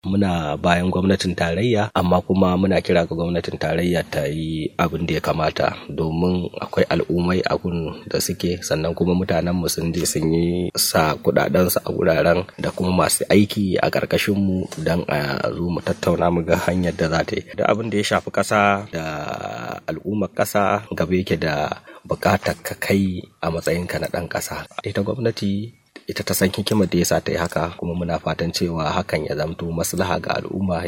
muna bayan gwamnatin tarayya amma kuma muna kira ga gwamnatin tarayya ta yi abin da ya kamata domin akwai al'ummai a gun da suke sannan kuma mutanen mu sun je sun yi sa kudaden su a wuraren da kuma masu aiki a ƙarƙashin mu don a zo mu tattauna mu ga hanyar da za ta yi da abin da ya shafi ƙasa da al'ummar ƙasa gaba yake da buƙatar ka kai a matsayinka na ɗan ƙasa ita gwamnati ita ta san hikimar da yasa ta yi haka kuma muna fatan cewa hakan ya zamto maslaha ga al'umma